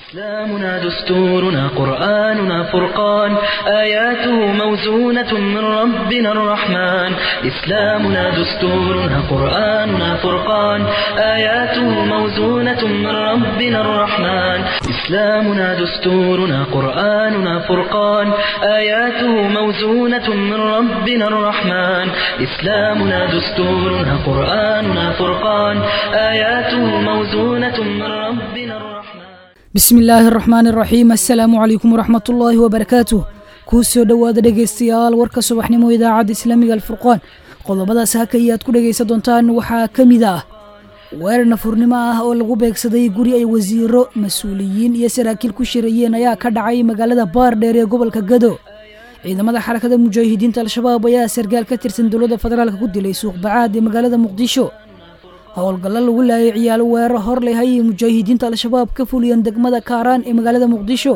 إسلامنا دستورنا قرآننا فرقان آياته موزونة من ربنا الرحمن إسلامنا دستورنا قرآننا فرقان آياته موزونة من ربنا الرحمن إسلامنا دستورنا قرآننا فرقان آياته موزونة من ربنا الرحمن إسلامنا دستورنا قرآننا فرقان آياته موزونة من ربنا الرحمن bismi illaahi araxmaan iraxiim assalaamu calaykum waraxmatullaahi wabarakaatuh kuu soo dhowaada dhegaystayaal warka subaxnimo idaacadda islaamiga alfurqaan qodobadaas hakaya aad ku dhegaysan doontaan waxaa ka mid ah weerar nafurnimo ah oo lagu beegsaday guri ay wasiiro mas-uuliyiin iyo saraakiil ku shirayeen ayaa ka dhacay magaalada baardheer ee gobolka gado ciidamada xarakada mujaahidiinta al-shabaab ayaa sargaal ka tirsan dowladda federaalk ku dilay suuq bacaad ee magaalada muqdisho howlgallo lagu laayay ciyaalo weerar hor leh ayay mujaahidiinta al-shabaab ka fuliyeen degmada kaaraan ee magaalada muqdisho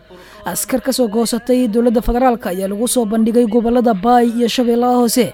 askar ka soo goosatay dowladda federaalk ayaa lagu soo bandhigay gobolada baay iyo shabeellaha hoose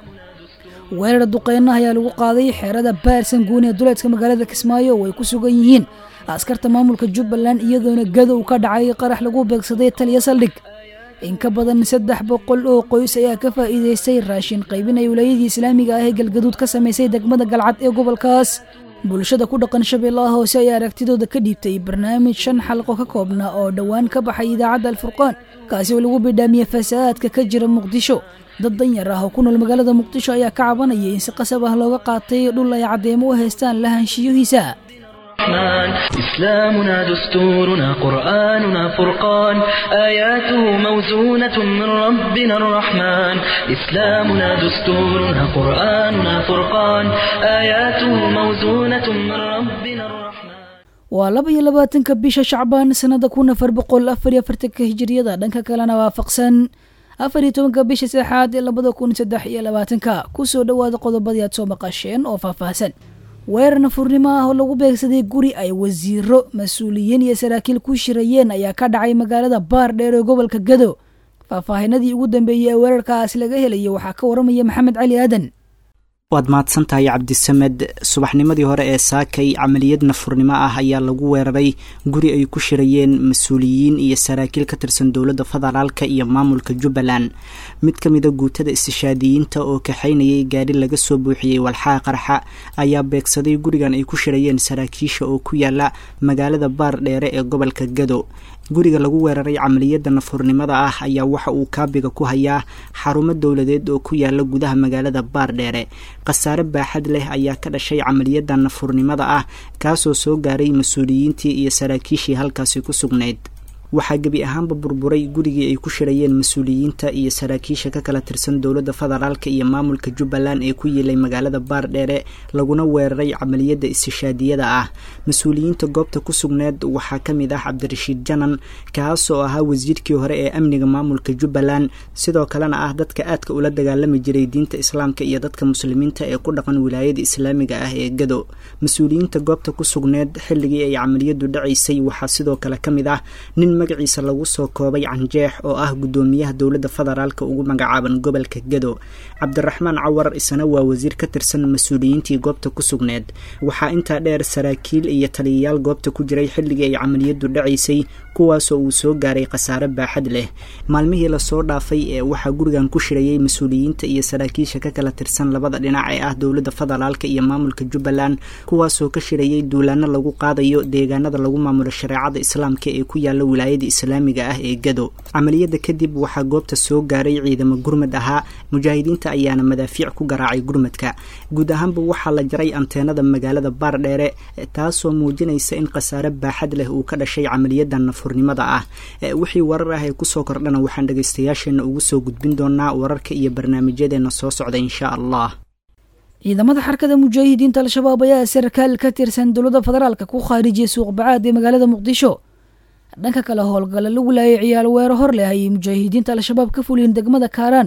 weerar duqeynaha ayaa lagu qaaday xeerada baarsan guun ee duleedka magaalada kismaayo oo ay ku sugan yihiin askarta maamulka jubbaland iyadoona gadow ka dhacay qarax lagu beegsaday taliya saldhig in ka badan saddex boqol oo qoys ayaa ka faa'iidaystay raashin qaybin ay wilaayadii islaamiga ah ee galgaduud ka samaysay degmada galcad ee gobolkaas bulshada ku dhaqan shabeellaha hoose ayaa aragtidooda ka dhiibtay barnaamij shan xalqo ka koobna oo dhowaan ka baxay idaacadda alfurqaan kaasi oo lagu bidhaamiyey fasahaadka ka jira muqdisho dad danyar ah oo ku nool magaalada muqdisho ayaa ka cabanayay in si qasab ah looga qaatay dhul ay caddeemo u haystaan lahaanshiyihiisa الرحمن إسلامنا دستورنا قرآننا فرقان آياته موزونة من ربنا الرحمن إسلامنا دستورنا قرآننا فرقان آياته موزونة من ربنا الرحمن waa laba iyo labaatanka bisha shacbaan sanada kun afar boqol afar iyo afartanka hijiriyada dhanka kalena waafaqsan afar iyo tobanka bisha saddexaad ee labada kun saddex iyo labaatanka kusoo dhowaada qodobadii aad soo maqasheen oo faahfaahsan weerar nafurnimo ah oo lagu beegsaday guri ay wasiiro mas-uuliyiin iyo saraakiil ku shirayeen ayaa ka dhacay magaalada baardheer ee gobolka gado faahfaahinadii ugu dambeeyey ee weerarkaas laga helaya waxaa ka waramaya maxamed cali aadan waad mahadsan tahay cabdisamed subaxnimadii hore ee saakay camaliyad nafurnimo ah ayaa lagu weeraray guri ay ku shirayeen mas-uuliyiin iyo saraakiil ka tirsan dowladda federaalka iyo maamulka jubbaland mid ka mida guutada istishaadiyiinta oo kaxaynayay gaari laga soo buuxiyey walxaha qarxa ayaa beegsaday gurigan ay ku shirayeen saraakiisha oo ku yaala magaalada baar dheere ee gobolka gado guriga lagu weeraray camaliyadda nafurnimada ah ayaa waxa uu kaabiga ku hayaa xarumo dowladeed oo ku yaala gudaha magaalada baar dheere khasaare baaxad leh ayaa ka dhashay camaliyadda nafurnimada ah kaasoo soo gaaray mas-uuliyiintii iyo saraakiishii halkaasi ku sugnayd waxaa gebi ahaanba burburay gurigii ay ku shirayeen mas-uuliyiinta iyo saraakiisha ka kala tirsan dowladda federaalk iyo maamulka jubbaland ee ku yiilay magaalada baardheere laguna weeraray camaliyadda istishaadiyada ah mas-uuliyiinta goobta ku sugneed waxaa ka mid ah cabdirashiid janan kaasoo ahaa wasiirkii hore ee amniga maamulka jubbaland sidoo kalena ah dadka aadka ula dagaalami jiray diinta islaamka iyo dadka muslimiinta ee ku dhaqan wilaayada islaamiga ah ee gado mas-uuliyiinta goobta ku sugneed xilligii ay camaliyadu dhacaysay waxaa sidoo kale ka mid ah nin magaciisa lagu soo koobay canjeex oo ah guddoomiyaha dowladda federaalka ugu magacaaban gobolka gado cabdiraxmaan cawar isna waa wasiir ka tirsan mas-uuliyiintii goobta ku sugneed waxaa intaa dheer saraakiil iyo taliyayaal goobta ku jiray xilligii ay camaliyadu dhacaysay kuwaasoo uu soo gaaray khasaare baaxad leh maalmihii lasoo dhaafay ee waxaa gurigan ku shirayay mas-uuliyiinta iyo saraakiisha ka kala tirsan labada dhinac ee ah dowladda federaalka iyo maamulka jubbaland kuwaasoo ka shirayay duulaano lagu qaadayo deegaanada lagu maamulo shareecada islaamka ee ku yaala wilaayada islaamiga ah ee gado camaliyadda kadib waxaa goobta soo gaaray ciidamo gurmad ahaa mujaahidiinta ayaana madaafiic ku garaacay gurmadka guud ahaanba waxaa la jaray anteenada magaalada baardheere taasoo muujinaysa in khasaare baaxad leh uu ka dhashay camaliyadda nafurnimada ah wixii warar ah ee kusoo kordhana waxaan dhagaystayaasheena ugu soo gudbin doonaa wararka iyo barnaamijyadeena soo socda insha allah ciidamada xarakada mujaahidiinta al-shabaab ayaa sarkaal ka tirsan dowladda federaalka ku khaarijiyay suuq bacaad ee magaalada muqdisho dhanka kale howlgalla lagu laayay ciyaal weero hor leh ayay mujaahidiinta al-shabaab ka fuliyeen degmada kaaraan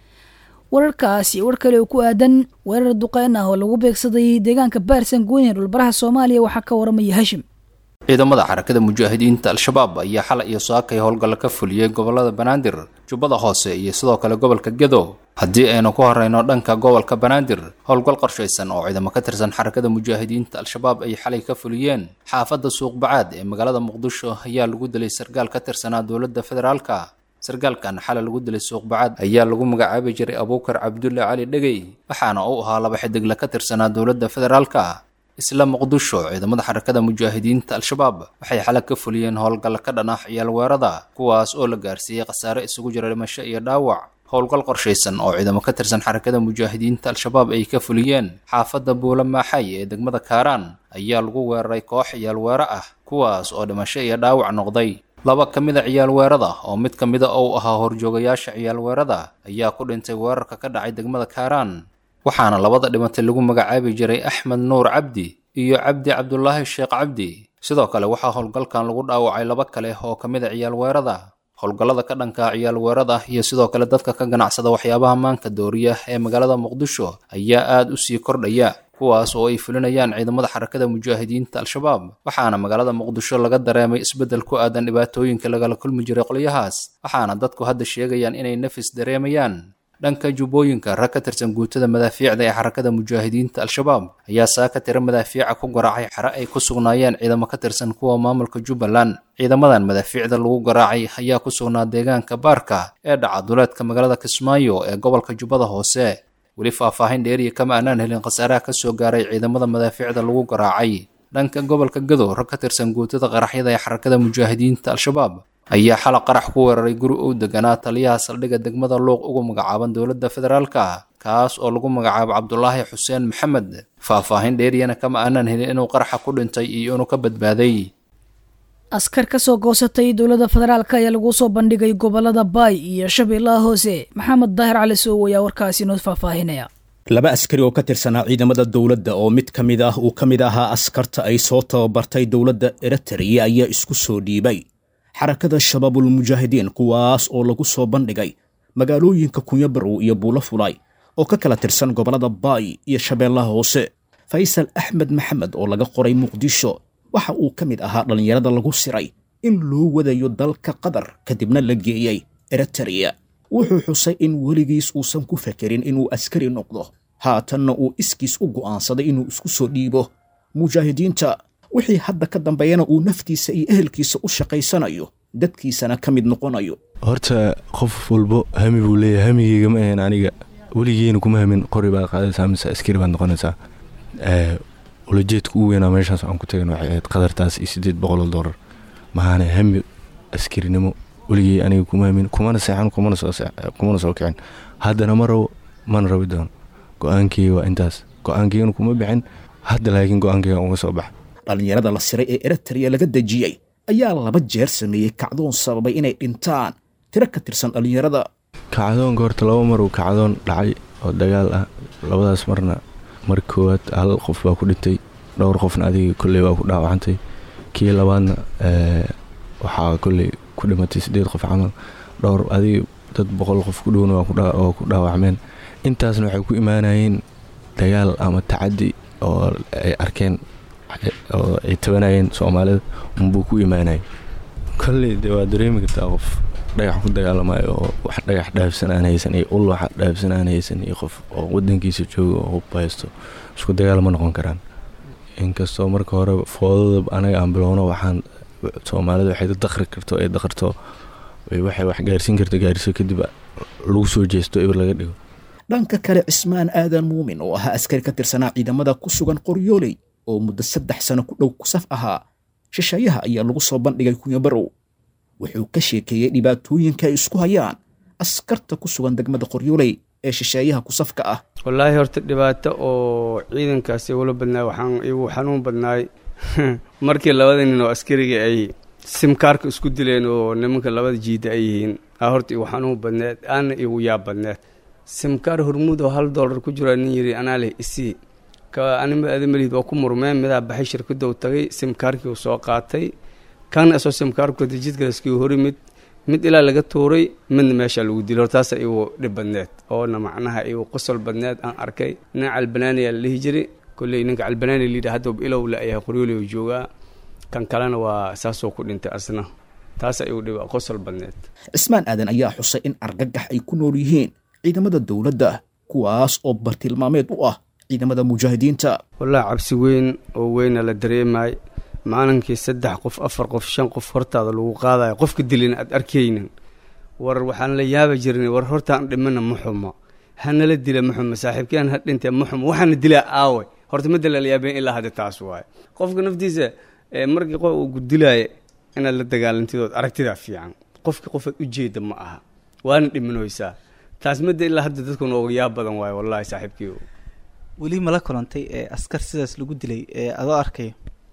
wararkaasi war kale oo ku aadan weerar duqeyn ah oo lagu beegsaday deegaanka baarsan goyn ee dhulbaraha soomaaliya waxaa ka waramaya hashim ciidamada xarakada mujaahidiinta al-shabaab ayaa xalay iyo saakay howlgalla ka fuliyey gobolada banaadir jubbada hoose iyo sidoo kale gobolka gedo haddii aynu ku horeyno dhanka gobolka banaadir howlgal qorshaysan oo ciidamo ka tirsan xarakada mujaahidiinta al-shabaab ay xalay ka fuliyeen xaafadda suuqbacaad ee magaalada muqdisho ayaa lagu dilay sargaal ka tirsanaa dowladda federaalka sargaalkan xalay lagu dilay suuqbacaad ayaa lagu magacaabi jiray abuukar cabdulle cali dhegey waxaana uu ahaa laba xidigle ka tirsanaa dowladda federaalka isla muqdisho ciidamada xarakada mujaahidiinta al-shabaab waxay xalay ka fuliyeen howlgal ka dhan ah ciyaal weerada kuwaas oo la gaarsiiyey khasaare isugu jira dhimasho iyo dhaawac howlgal qorshaysan oo ciidamo ka tirsan xarakada mujaahidiinta al-shabaab ay ka fuliyeen xaafadda buula maaxay ee degmada kaaraan ayaa lagu weeraray koox ciyaal weero ah kuwaas oo dhimasho iyo dhaawac noqday laba ka mid a ciyaal weerada oo mid ka mida uu ahaa horjoogayaasha ciyaal weerada ayaa ku dhintay weerarka ka dhacay degmada kaaraan waxaana labada dhimatay lagu magacaabi jiray axmed nuur cabdi iyo cabdi cabdulaahi sheekh cabdi sidoo kale waxaa howlgalkan lagu dhaawacay laba kale oo ka mid a ciyaal weerada howlgallada ka dhanka ciyaal weerada iyo sidoo kale dadka ka ganacsada waxyaabaha maanka dooriya ee magaalada muqdisho ayaa aada u sii kordhaya kuwaas oo ay fulinayaan ciidamada xarakada mujaahidiinta al-shabaab waxaana magaalada muqdisho laga dareemay isbeddel ku aadan dhibaatooyinka lagala kulmi jiray qolyahaas waxaana dadku hadda sheegayaan inay nafis dareemayaan dhanka jubbooyinka rag ka tirsan guutada madaafiicda ee xarakada mujaahidiinta al-shabaab ayaa saaka tira madaafiica ku garaacay xare ay ku sugnaayeen ciidamo ka tirsan kuwa maamulka jubbaland ciidamadan madaafiicda lagu garaacay ayaa ku sugnaa deegaanka baarka ee dhaca duleedka magaalada kismaayo ee gobolka jubbada hoose weli faahfaahin dheeriya kama aanaan helin khasaaraha ka soo gaaray ciidamada madaafiicda lagu garaacay dhanka gobolka gadow rag ka tirsan guutada qaraxyada ee xarakada mujaahidiinta al-shabaab ayaa xalaq qarax ku weeraray guri uu deganaa taliyaha saldhigga degmada luuq ugu magacaaban dowladda federaalka kaas oo lagu magacaabo cabdulaahi xuseen maxamed faahfaahin dheeriyana kama aanaan helin inuu qaraxa ku dhintay iyo inuu ka badbaaday askar ka soo goosatay dowladda federaalk ayaa lagu soo bandhigay gobolada baay iyo shabeellaha hoose maxamed daahir cali soow ayaa warkaasi noo faahfaahinaya laba askari oo ka tirsanaa ciidamada dowladda oo mid ka mid ah uu ka mid ahaa askarta ay soo tababartay dowladda eritrea ayaa isku soo dhiibay xarakada shabaabulmujaahidiin kuwaas oo lagu soo bandhigay magaalooyinka kunyabarow iyo buulo fulay oo ka kala tirsan gobollada baay iyo shabeellaha hoose faysal axmed maxamed oo laga qoray muqdisho waxa uu ka mid ahaa dhallinyarada lagu siray in loo wadayo dalka qatar kadibna la geeyey eritrea wuxuu xusay in weligiis uusan ku fekerin inuu askari noqdo haatanna uu iskiis u go'aansaday inuu isku soo dhiibo mujaahidiinta wixii hadda ka dambeeyana uu naftiisa iyo ehelkiisa u shaqaysanayo dadkiisana ka mid noqonayo horta qof walbo hami buu leeyahay hamigeyga ma ahayn aniga weligiina kuma hamin qori baad qaadaysaa mise askari baad noqonaysaa ulajeedka ugu weynaa meeshaas aan ku tagan waxay ahayd qadartaas iyo siddeed boqoloo dollar mahaana hami askarinimo weligey aniga kuma hamin kumana seexan kumana soo kicin haddana ma rabo mana rabi doono go-aankeyga waa intaas go-aankeygana kuma bixin hadda laakiin go-aankeyga uga soo baxa dhallinyarada la siray ee eritrea laga dejiyey ayaa laba jeer sameeyey kacdoon sababay inay dhintaan tiro ka tirsan dhallinyarada kacdoonka horta laba mar uu kacdoon dhacay oo dagaal ah labadaas marna mar koowaad hal qof baa ku dhintay dhowr qofna adiga kolley baa ku dhaawacantay kii labaadna waxaa kolley ku dhimatay siddeed qof camal dhowr adiga dad boqol qof ku dhowna oo ku dhaawacmeen intaasna waxay ku imaanayeen dagaal ama tacadi oo ay arkeen oo ay tabanayeen soomaalida unbuu ku imaanayay kolley de waa dareemi kartaa qof dhagax ku dagaalamayo oo wax dhagax dhaafsan aan haysan iyo ul wax dhaafsan aan haysan iyo qof oo wadankiisa jooga oo hub haysto isku dagaal ma noqon karaan inkastoo marka hore foodada anaga aan bilowno waxaan soomaalida waxay daqri karto ay daqarto waxay wax gaarsiin karto gaarsiso kadib lagu soo jeesto eber laga dhigo dhanka kale cismaan aadan muumin oo ahaa askari ka tirsanaa ciidamada ku sugan qoryooley oo muddo saddex sano ku dhow kusaf ahaa shisheeyaha ayaa lagu soo bandhigay kunyabarow wuxuu ka sheekeeyey dhibaatooyinka ay isku hayaan askarta ku sugan degmada qoryooley ee shisheeyaha kusafka ah wallaahi horta dhibaato oo ciidankaasi igula badnaay waxaan igu xanuun badnaay markii labada nin oo askariga ay simkaarka isku dileen oo nimanka labada jiida ay yihiin aa horta igu xanuun badneed aana igu yaab badneed simkaar hormuud oo hal dollar ku jiro nin yidhi anaa leh isii ka anima adamalihid waa ku murmeen midaa baxay shirkadou tagay simkaarkii uu soo qaatay kana isoo simkaarkooda jidkalaskii hori mid mid ilaa laga tuuray midna meesha lagu dilay hortaasa igu dhib badneed oona macnaha igu qosol badneed aan arkay nin calbanaaniyaa la dhihi jiray kolley ninka calbanaani layidhi hadda ilow la ayahay qoryooley uu joogaa kan kalena waa saasoo ku dhintay asna taasa igu dhib qosol badneed cismaan aadan ayaa xusay in argagax ay ku nool yihiin ciidamada dowladda kuwaas oo bartilmaameed u ah ciidamada mujaahidiinta wallaahi cabsi weyn oo weyna la dareemay maalinkii saddex qof afar qof shan qof hortaada lagu qaadayo qofka dilin aad arkaynin war waxaan la yaaba jirnay war hortaan dhimana ma xumo hanala dila ma xumo saaxiibkeen ha dhintee ma xumo waxaana dilaa aawe horta ma dala la yaabeen ilaa hadda taas waaye qofka naftiisa markii qof uu gudilaayo inaad la dagaalantidood aragtidaa fiican qofki qofaad ujeeda ma aha waana dhimanoysaa taas madda ilaa hadda dadku nooga yaab badan waayo wallahi saaxiibkii weli mala kulantay ee askar sidaas lagu dilay ee adoo arkayo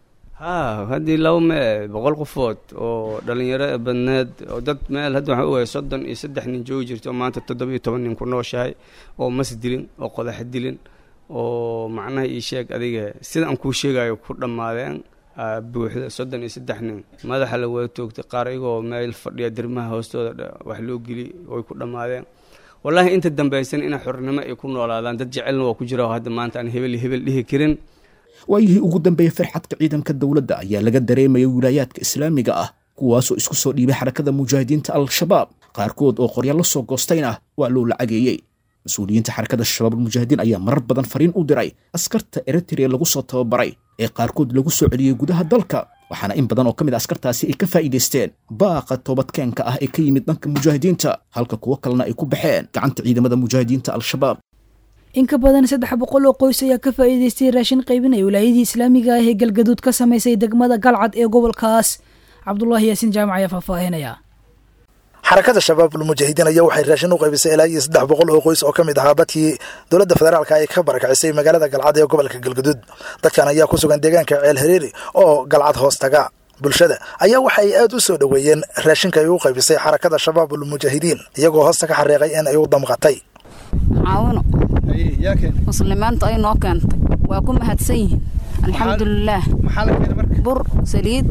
haa haddii laba mee boqol qofood oo dhalinyaro badneed oo dad meel hadda waxaan ogahay soddon iyo saddex nin joogi jirto oo maanta toddoba iyo toban nin ku nooshahay oo mas dilin oo qodax dilin oo macnaha ii sheeg adiga sida aan kuu sheegayo ku dhammaadeen buuxda soddon iyo saddex nin madaxa la wada toogtay qaar iyagoo meel fadhiya dirmaha hoostooda wax loo geli way ku dhammaadeen wallaahi inta dambaysan inay xornimo ay ku noolaadaan dad jecelna waa ku jira oo hadda maanta aan hebel hebel dhihi karin waayihii ugu dambeeyey farxadka ciidanka dowladda ayaa laga dareemayay wilaayaadka islaamiga ah kuwaasoo isku soo dhiibay xarakada mujaahidiinta al-shabaab qaarkood oo qorya la soo goostayna waa loo lacageeyey mas-uuliyiinta xarakada shabaabulmujaahidiin ayaa marar badan fariin u diray askarta eritrea lagu soo tababaray ee qaarkood lagu soo celiyey gudaha dalka waxaana in badan oo ka mid a askartaasi ay ka faa'iidaysteen baaqa toobadkeenka ah ee ka yimid dhanka mujaahidiinta halka kuwo kalena ay ku baxeen gacanta ciidamada mujaahidiinta al-shabaab in ka badan saddex boqol oo qoys ayaa ka faa'iidaystay raashin qaybinaya wilaayadii islaamiga ah ee galgaduud ka samaysay degmada galcad ee gobolkaas cabdulaahi yaasiin jaamac ayaa faahfaahinaya xarakada shabaabul mujaahidiin ayaa waxay raashin u qaybisay ilaa iyo saddex boqol oo qoys oo ka mid ahaa dadkii dowladda federaalka ay ka barakacisay magaalada galcad ee gobolka galgaduud dadkan ayaa ku sugan deegaanka ceel hareeri oo galcad hoos taga bulshada ayaa waxa ay aad u soo dhoweeyeen raashinka ay u qaybisay xarakada shabaabul mujaahidiin iyagoo hoosta ka xariiqay in ay u damqatay caawino muslimiintu ay noo keentay waa ku mahadsan yihiin alxamdulilaah bur saliid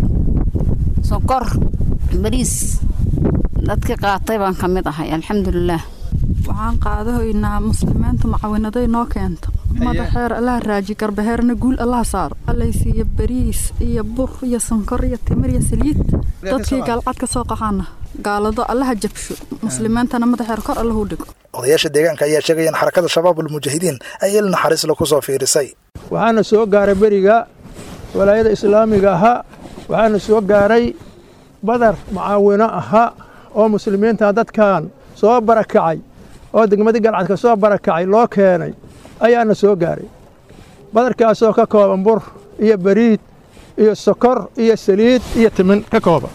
sokor bariis dadkii qaatay baan ka mid ahay alxamdulilaah waxaan qaadahoynaa muslimiinta macawinaday noo keenta madaxeer allaha raaji garbaheerna guul allaha saaro allaysiiyo bariis iyo bur iyo sonkor iyo timir iyo saliid dadkii gaalcad ka soo qaxaana gaalado allaha jabsho muslimiintana madaxeer kor allahu dhigo odayaasha deegaanka ayaa sheegaya in xarakada shabaabul mujaahidiin ay il naxariisla ku soo fiirisay waxaana soo gaaray beriga walaayada islaamiga ahaa waxaana soo gaaray badar mucaawino ahaa oo muslimiinta dadkan soo barakacay oo degmadii galcadka soo barakacay loo keenay ayaana soo gaaray badarkaasoo ka kooban bur iyo bariid iyo sokor iyo saliid iyo timin ka kooban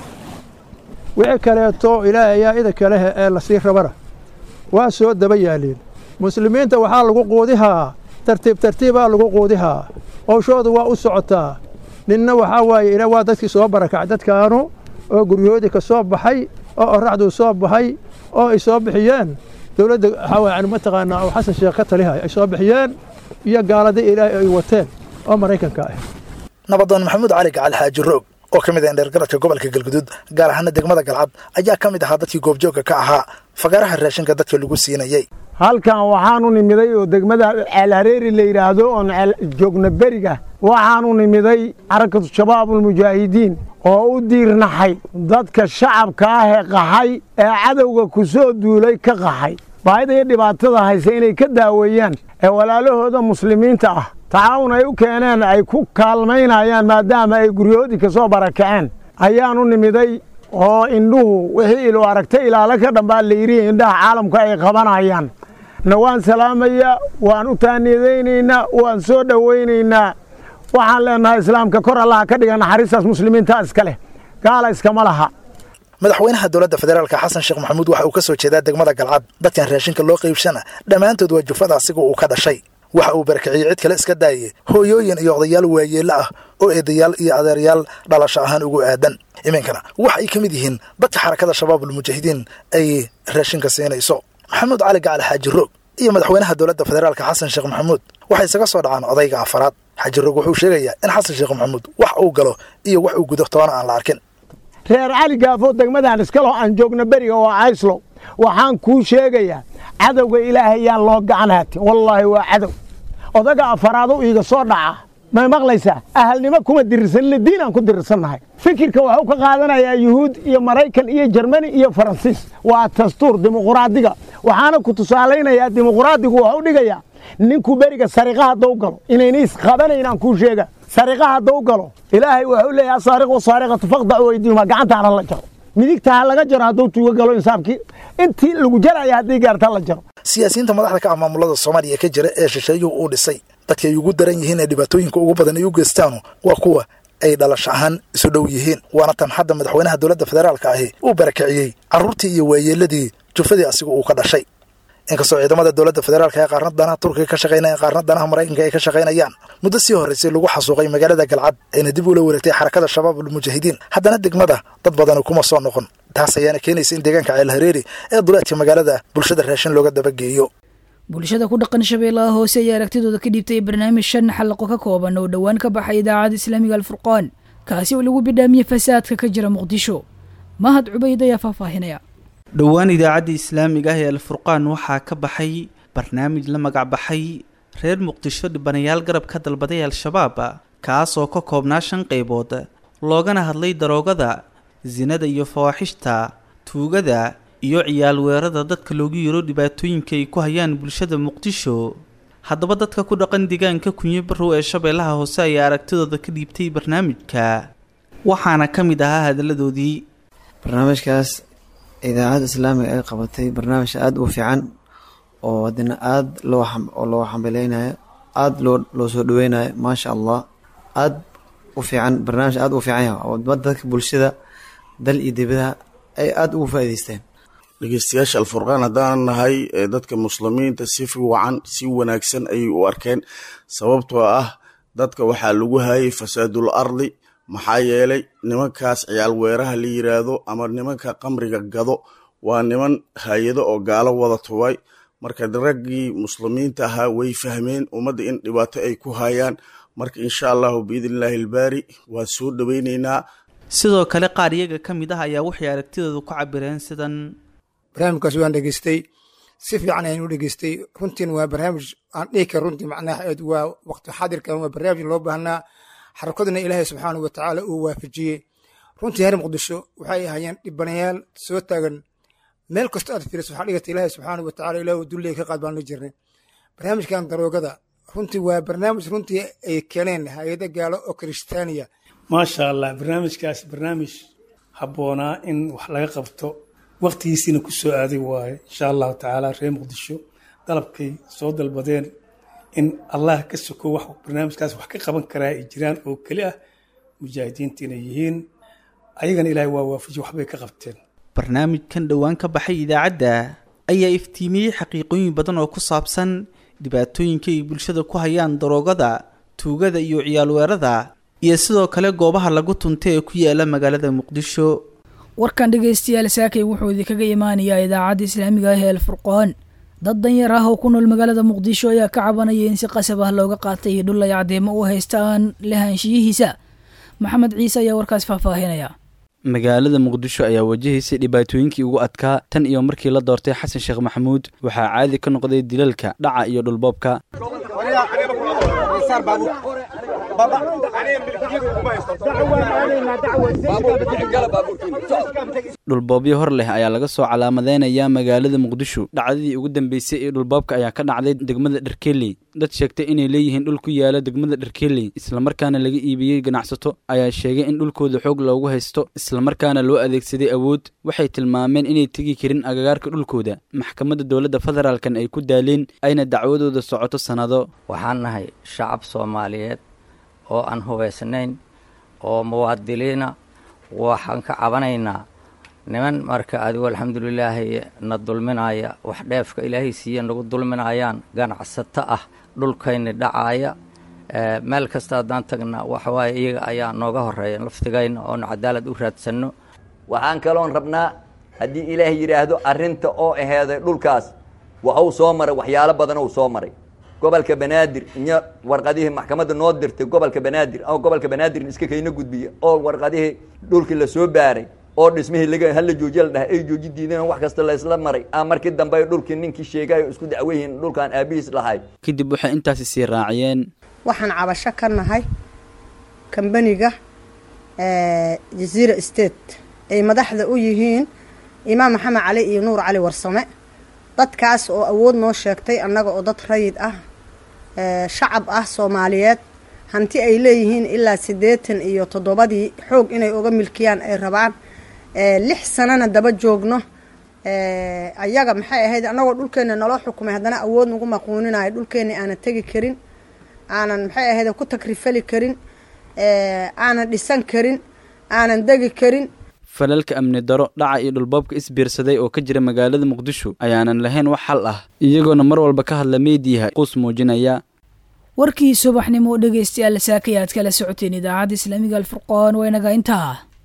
wixii kaleeto ilaahay ayaa idinka leh ee lasii rabana waa soo daba yaaleen muslimiinta waxaa lagu quudihaa tartiib tartiibaa lagu quudihaa howshoodu waa u socotaa ninna waxaa waaye ila waa dadkii soo barakacay dadkaanu oo guryahoodii ka soo baxay oo oraxduu soo baxay oo ay soo bixiyeen dowladda waxaa waye yani mataqaanaa oo xasan sheekh ka talihay ay soo bixiyeen iyo gaaladii ilaahay ay wateen oo maraykanka ah nabadoon maxamuud cali gacal xaaji roog oo ka mid ah indheergaradka gobolka galguduud gaar ahaana degmada galcad ayaa ka mid ahaa dadkii goobjoogga ka ahaa fagaraha raashinka dadka lagu siinayey halkan waxaanu nimiday oo degmada ceelhareeri la yidhaahdo oon joogna beriga waxaanu nimiday xarakatu shabaabulmujaahidiin oo u diirnaxay dadka shacabka ah ee qaxay ee cadowga ku soo duulay ka qaxay baahida iyo dhibaatada hayse inay ka daaweeyaan ee walaalahooda muslimiinta ah tacaawun ay u keeneen ay ku kaalmaynayaan maadaama ay guryahoodii ka soo barakaceen ayaanu nimiday oo indhuhu wixii ilo aragtay ilaalo ka dhambaa layidhi indhaha caalamku ay qabanayaan na waan salaamayaa waan u taaniyadaynaynaa waan soo dhowaynaynaa waxaan leenahay islaamka kor allaha ka dhiga naxariistaas muslimiinta iska leh gaala iskama laha madaxweynaha dowladda federaalka xasan sheekh maxamuud waxa uu ka soo jeedaa degmada galcad dadkan raashinka loo qaybshana dhammaantood waa jufada asiga uu ka dhashay waxa uu barakiciyey cid kale iska daayey hooyooyin iyo odayaal waayeello ah oo eedayaal iyo adeeryaal dhalasho ahaan ugu aadan iminkana waxa ay ka mid yihiin dadka xarakada shabaabulmujaahidiin ay raashinka siinayso maxamuud cali gacal xaaji roog iyo madaxweynaha dowladda federaalka xasan sheekh maxamuud waxay isaga soo dhacaan odayga afaraad xaaji roog wuxuu sheegayaa in xasan sheekh maxamuud wax uu galo iyo wax uu gudo toona aan la arkin reer cali gaafo degmadan iskalo aan joogno beriga oo cayslo waxaan kuu sheegayaa cadowga ilaahay yaan loo gacan haatin wallaahi waa cadow odaga afaraado iiga soo dhaca may maqlaysaa ahalnimo kuma dirirsanina diin aan ku dirirsannahay fikirka waxuu ka qaadanayaa yuhuud iyo maraykan iyo jermani iyo faransiis waa dastuur dimuquraadiga waxaana ku tusaalaynayaa dimuquraadigu waxu dhigayaa ninkuu beriga sariqa haddau galo inayna isqabanaynaan kuu sheega sariqa haddau galo ilaahay wuxuu leeyahay asaariqu saariqatu faqdacu weydiihuma gacantaana la jaro midigta ha laga jaro hadduu tuugo galo insaabkii intii lagu jaraya haddii gaarta la jaro siyaasiyiinta madaxda ka ah maamulada soomaaliya ka jira ee shisheeyuhu uu dhisay dadka ay ugu daran yihiin ee dhibaatooyinka ugu badan ay u geystaanu waa kuwa ay dhalasho ahaan isu dhow yihiin waana tan hadda madaxweynaha dowladda federaalka ahi uu barakiciyey carruurtii iyo waayeeladii jufadii asigu uu ka dhashay inkastoo ciidamada dowladda federaalka ee qaarna danaha turkiga ka shaqaynayaan qaarna danaha maraykanka ay ka shaqaynayaan muddo sii horraysay lagu xasuuqay magaalada galcad ayna dib ula wareegtay xarakada shabaab almujaahidiin haddana degmada dad badani kuma soo noqon taas ayaana keenaysa in deegaanka ceelhareeri ee duleedka magaalada bulshada raashin looga dabageeyo bulshada ku dhaqan shabeellaha hoose ayaa aragtidooda ka dhiibtay barnaamij shan xalaqo ka kooban oo dhowaan ka baxay idaacadda islaamiga alfurqaan kaasi oo lagu bidhaamiyey fasaadka ka jira muqdisho mahad cubayd ayaa faahfaahinaya dhowaan idaacadda islaamiga ah ee alfurqaan waxaa ka baxay barnaamij la magac baxay reer muqdisho dhibanayaal garab ka dalbaday al-shabaab kaas oo ka koobnaa shan qaybood loogana hadlay daroogada sinada iyo fawaaxishta tuugada iyo ciyaal weerada dadka loogu yiro dhibaatooyinka ay ku hayaan bulshada muqdisho haddaba dadka ku dhaqan deegaanka kunyo barrow ee shabeellaha hoose ayaa aragtidooda ka dhiibtay barnaamijka waxaana ka mid ahaa hadalladoodii barnaamijkaas idaacadda islaamiga ay qabatay barnaamij aada u fiican oo haddana aada loo oo loo xambaleynayo aada loo loo soo dhaweynayo maasha allah aada u fiican barnaamij aada u fiican yahay oo dadka bulshada dal iyo dibadaha ay aada ugu faa'iideysteen dhegeystayaasha alfurqaan haddaan nahay dadka muslimiinta si fiican si wanaagsan ayay u arkeen sababtoo ah dadka waxaa lagu hayay fasaadul ardi maxaa yeelay nimankaas ciyaal weeraha la yiraahdo ama nimanka qamriga gado waa niman hay-ado oo gaalo wada tubay marka raggii muslimiinta ahaa way fahmeen ummadda in dhibaato ay ku hayaan marka insha allahu biidnillaahi albaari waan soo dhoweyneynaa sidoo kale qaar iyaga ka mid ah ayaa waxay aragtidooda ku cabireen sidan barnaamijkaas waan dhegeystay si fiican ayaan u dhegeystay runtiin waa barnaamij aan dhihi kara runtii macnaha waa waqti xaadirkan waa barnaamij loo baahnaa xarakaduna ilaahay subxaanahu watacaala uu waafajiyey runtii reer muqdisho waxay ahaayeen dhibanayaal soo taagan meel kastoo aad fiiriso waxaa dhigata ilaahay subxaanahu watacaala ilaah dulley ka qaad baan la jirnay barnaamijkan daroogada runtii waa barnaamij runtii ay keeneen hay-ada gaalo oo kiristaaniya maasha allah barnaamijkaas barnaamij habboonaa in wax laga qabto waqtigiisiina ku soo aaday waaye insha allahu tacaala reer muqdisho dalabkay soo dalbadeen in allah ka soko wax barnaamijkaas wax ka qaban karaa ay jiraan oo keli ah mujaahidiinta inay yihiin ayagana ilaahay waa waafaji waxbay ka qabteen barnaamijkan dhowaan ka baxay idaacadda ayaa iftiimiyey xaqiiqooyin badan oo ku saabsan dhibaatooyinka ay bulshada ku hayaan daroogada tuugada iyo ciyaal weerada iyo sidoo kale goobaha lagu tunta ee ku yaala magaalada muqdisho warkan dhegaystayaal saakay wuxuu idinkaga imaanayaa idaacadda islaamiga ah ee alfurqaan dad danyar ah oo ku nool magaalada muqdisho ayaa ka cabanaya in si qasab ah looga qaatay dhul ay caddeemo u haystaan lahaanshiyihiisa maxamed ciise ayaa warkaas faahfaahinaya magaalada muqdisho ayaa wajahaysay dhibaatooyinkii ugu adkaa tan iyo markii la doortay xasan sheekh maxamuud waxaa caadi ka noqday dilalka dhaca iyo dhulboobka dhulboobyo hor leh ayaa laga soo calaamadeynayaa magaalada muqdisho dhacdadii ugu dambeysay ee dhulboobka ayaa ka dhacday degmada dherkeley dad sheegtay inay leeyihiin dhul ku yaala degmada dherkeley islamarkaana laga iibiyey ganacsato ayaa sheegay in dhulkooda xoog loogu haysto islamarkaana loo adeegsaday awood waxay tilmaameen inay tegi karin agagaarka dhulkooda maxkamadda dowladda federaalkan ay ku daaleen ayna dacwadooda socoto sannado waxaan nahay shacab soomaaliyeed oo aan hubaysnayn oo muwaadiliina waxaan ka cabanaynaa niman marka adigu alxamdulilaahi na dulminaya wax dheefka ilaahay siiya nagu dulminayaan ganacsato ah dhulkayni dhacaaya meel kasta haddaan tagna waxawaaye iyaga ayaa nooga horeeya laftigayna oon cadaalad u raadsanno waxaan kaloon rabnaa haddii ilaahay yidhaahdo arrinta oo aheeday dhulkaas waxuu soo maray waxyaalo badan uu soo maray gobolka banaadir iyo warqadihii maxkamadda noo dirtay gobolka banaadir oo gobolka banaadir iska kayna gudbiya oo warqadihii dhulkii lasoo baaray oo dhismihii laga hala joojiya la dhahay ay jooji diideen wax kasta laysla maray a markii dambe dhulkii ninkii sheegayo isku dacweyihiin dhulkaan aabihiis lahay kadib waxay intaasi sii raaciyeen waxaan cabasho ka nahay kambaniga jaziira state ay madaxda u yihiin imaam maxamed cali iyo nuur cali warsame dadkaas oo awood noo sheegtay annaga oo dad rayid ah shacab ah soomaaliyeed hanti ay leeyihiin ilaa siddeetan iyo toddobadii xoog inay uga milkiyaan ay rabaan lix sanana daba joogno ayaga maxay ahayd annagoo dhulkeenna naloo xukumay haddana awood nagu maquuninayo dhulkeenna aanan tegi karin aanan maxay ahayd ku takrifali karin aanan dhisan karin aanan degi karin falalka amni daro dhaca iyo dhulboobka isbiirsaday oo ka jira magaalada muqdisho ayaanan lahayn wax xal ah iyagoona mar walba ka hadla meediyaha quus muujinaya warkii subaxnimo dhegaystayaal saakayaad kala socoteen idaacadda islaamiga alfurqaan waa inaga intaa